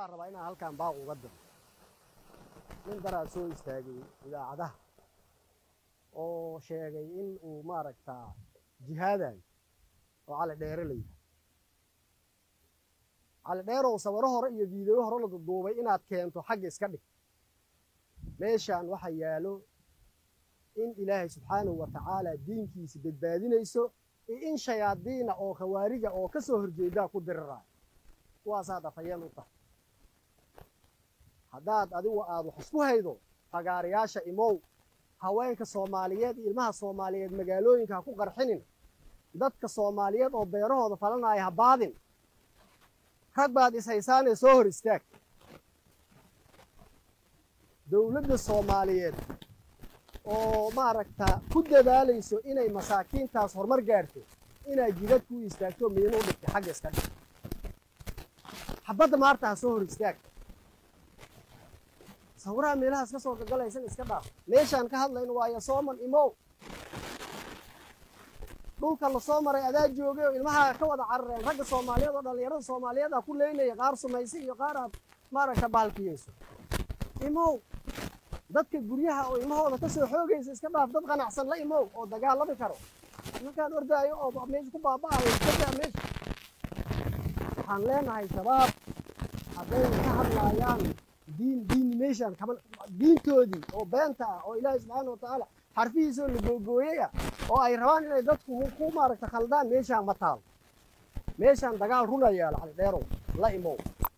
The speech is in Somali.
waxaan rabaa inaan halkan baaq uga diro nin daraa soo istaagay idaacadaha oo sheegay in uu maaragtaa jihaadayo oo cali dheere la yidhaha cali dheerow sawiro hore iyo fiideyo hore la duduubay inaad keento xagga iska dhig meeshaan waxa yaalo in ilaahay subxaanahu wa tacaala diinkiisa badbaadinayso iyo in shayaadiina oo khawaarija oo ka soo horjeedaa ku diriraayo kuwaasaad afhayeen u tahay haddaad adigu aad wax isku haydo fagaarayaasha imow haweenka soomaaliyeed iyo ilmaha soomaaliyeed magaalooyinka ha ku qarxinin dadka soomaaliyeed oo beerahooda falanaya ha baadin rag baad ishaysaanee soo hor istaag dowladda soomaaliyeed oo maaragta ku dadaalayso inay masaakiintaas horumar gaarto inaad jidad ku istaagto miino u dhigtay xagga iska dhig xabadda maarta ha soo hor istaag sawiraha meelahaas ka soo gagalaysan iska dhaaf meeshaan ka hadlayno waayo sooman imow dhulka la soo maray adaa joogay oo ilmaha ka wada carareen ragga soomaaliyeed oo dhallinyarada soomaaliyeed ah ku leynaya qaar sumaysa iyo qaar aad maaragta baalkiyeyso imow dadka guryaha oo ilmahooda ka soo xoogaysa iska dhaaf dad qanacsan la imow oo dagaalami karo markaan ordaayo oo meesha ku baaba'ayo iskadaa meesha waxaan leenahay shabaab hadday ka hadlaayaan diin diin meeshaan kaman diintoodii oo beenta ah oo ilaahay subxaana wa tacaala xarfihiisoo la googooyay ah oo ay rabaan inay dadku ku maaragta khaldaan meeshaan ma taal meeshaan dagaal runa yaalo cali dheerow la imow